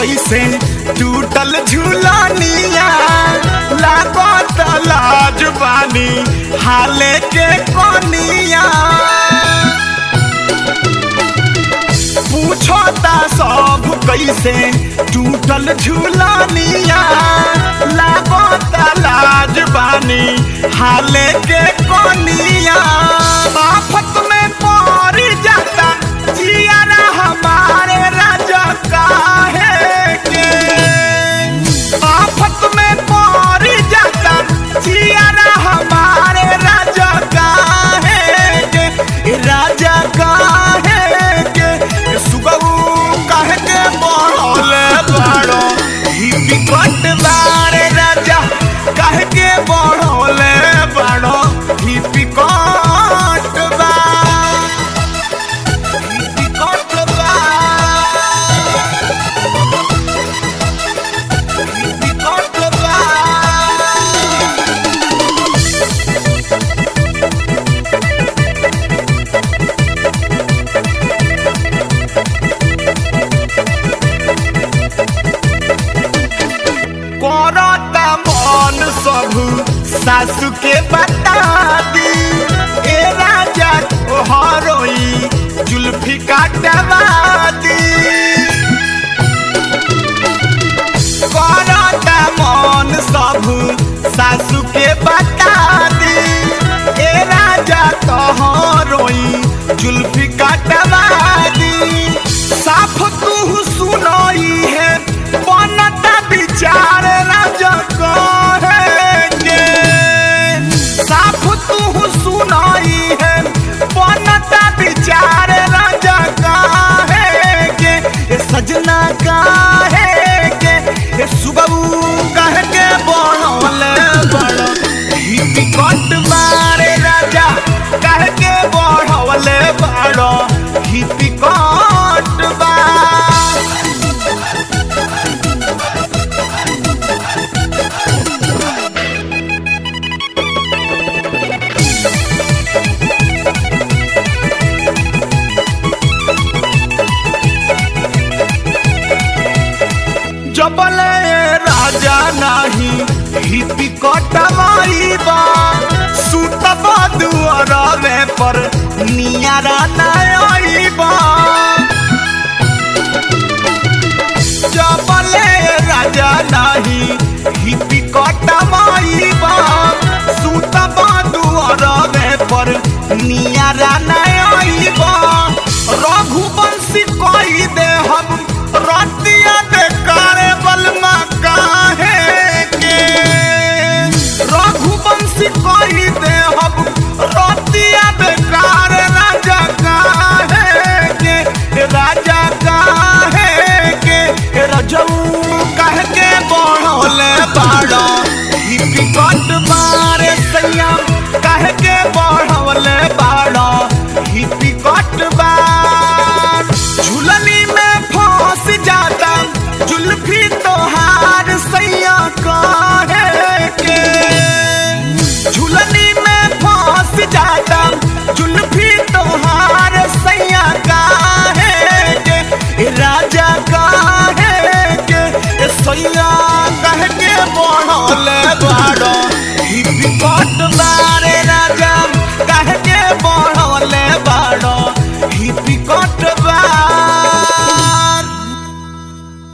कैसे टूटल झूलनिया लागत लाज बानी हाले के कोनिया पूछता सब कैसे टूटल झूलनिया लागत लाज बानी हाले के कोनिया आफत में पड़ जाता जियारा हमारे राजा काहे के आफत में पड़ जाता जियारा हमारे राजा काहे के ए राजा काहे के ए सुगऊ काहे के बढ़ले बाड़ो ही बिकट बारे राजा काहे के बढ़ले बाड़ो ही बिकट बा ही बिकट बा ही बिकट बा करता मन सब सासु के बता दी ए राजा हरोई जुल्फी काटवा दी करता मन सब सासु के बता दी ए राजा तोहरोई जुल्फी काटवा दी साफ तू सुनई है बनता विचार राजा कहेंगे साफ तू सुनाई है बनता विचार राजा कहेंगे ए सजना कहेंगे ए सुबह कह के बढ़ले बड़ ही बिकट मारे राजा कह के बढ़ले बड़ ही बिकट बा जबले राजा नाही हिपी कटवाईबा सुतबा दुआरवे पर नियारा नाईबा जबले राजा नाही हिपी कटवाईबा सुतबा दुआरवे पर नियारा नाईबा रघुवंशी कही दे हम रतिया बेकारे बलमा काहे के रघुवंशी कही दे हम रतिया बेकार राजा काहे के राजा काहे के रजऊ कह के बढ़ले बाड़ा ही बिकट